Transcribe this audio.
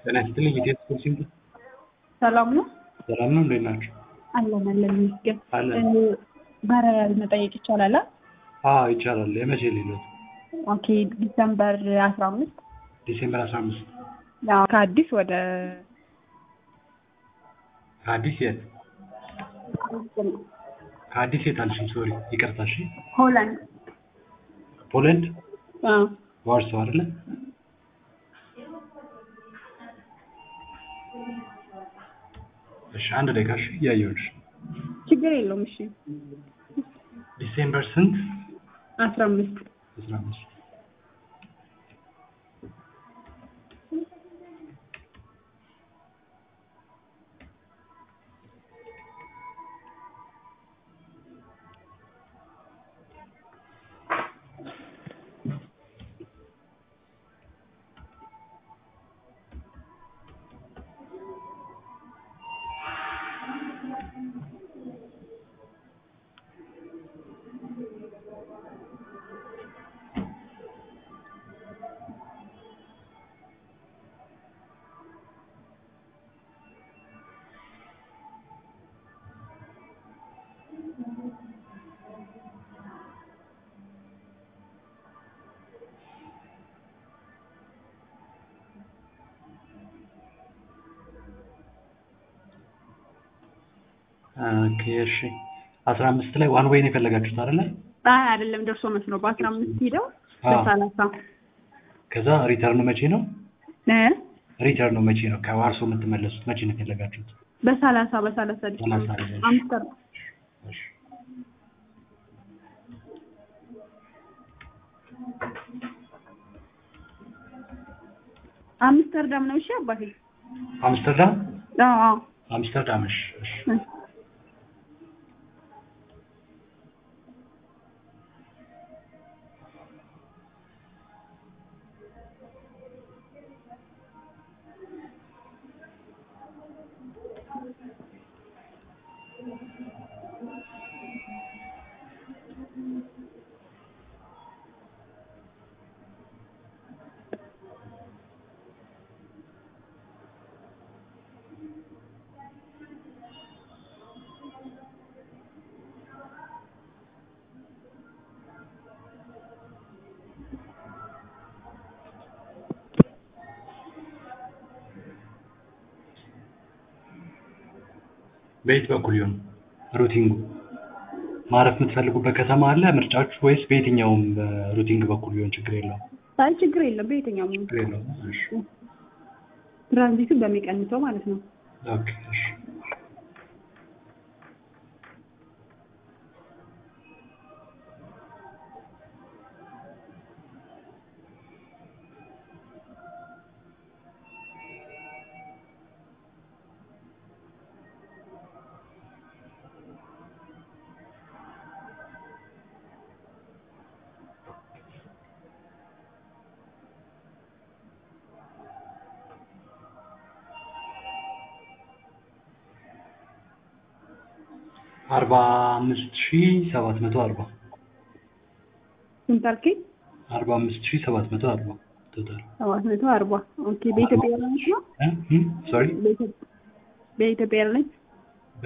ጤና ይስጥልኝ ኢትዮ ስፖርት ሰላም ነው ሰላም ነው እንዴት ናቸው? አለን አለን ይመስገን። አለን። በረራ መጠየቅ ይቻላል? አ? አዎ ይቻላል። የመቼ ሌሎት? ኦኬ ዲሰምበር አስራ አምስት ዲሴምበር አስራ አምስት ከአዲስ ወደ ከአዲስ የት ከአዲስ የት አልሽኝ? ሶሪ ይቅርታ። እሺ ሆላንድ ፖላንድ አዎ። ዋርሶ አይደለ? እሺ አንድ ደቂቃ እሺ እያየሁልሽ። ችግር የለውም። እሺ ዲሴምበር ስንት? አስራ አምስት አስራ አምስት ኦኬ እሺ አስራ አምስት ላይ ዋን ዌይ ነው የፈለጋችሁት አይደለ? አይ አይደለም፣ ደርሶ መልስ ነው። በአስራ አምስት ሄደው አዎ። በሰላሳ ከዛ ሪተርኑ መቼ ነው? እ ሪተርኑ መቼ ነው? ከዋርሶ የምትመለሱት መቼ ነው የፈለጋችሁት? በሰላሳ በሰላሳ ዲሰምበር ሰላሳ ነው። አምስተር እሺ አምስተርዳም ነው። እሺ አባቴ። አምስተርዳም አዎ አዎ። አምስተርዳም እሺ እሺ እ በየት በኩል ይሆን ሩቲንጉ? ማረፍ የምትፈልጉበት ከተማ አለ ምርጫችሁ ወይስ በየትኛውም ሩቲንግ በኩል ቢሆን ችግር የለውም? አይ ችግር የለም። በየትኛውም ችግር የለውም። እሺ ትራንዚቱን በሚቀንሰው ማለት ነው። ኦኬ እሺ አርባ አምስት ሺህ ሰባት መቶ አርባ ስንት አልከኝ? አርባ አምስት ሺህ ሰባት መቶ አርባ ቶታል ሰባት መቶ አርባ ኦኬ። በኢትዮጵያ ኤርላይንስ ነው። ሶሪ በኢትዮጵያ- በኢትዮጵያ ኤርላይንስ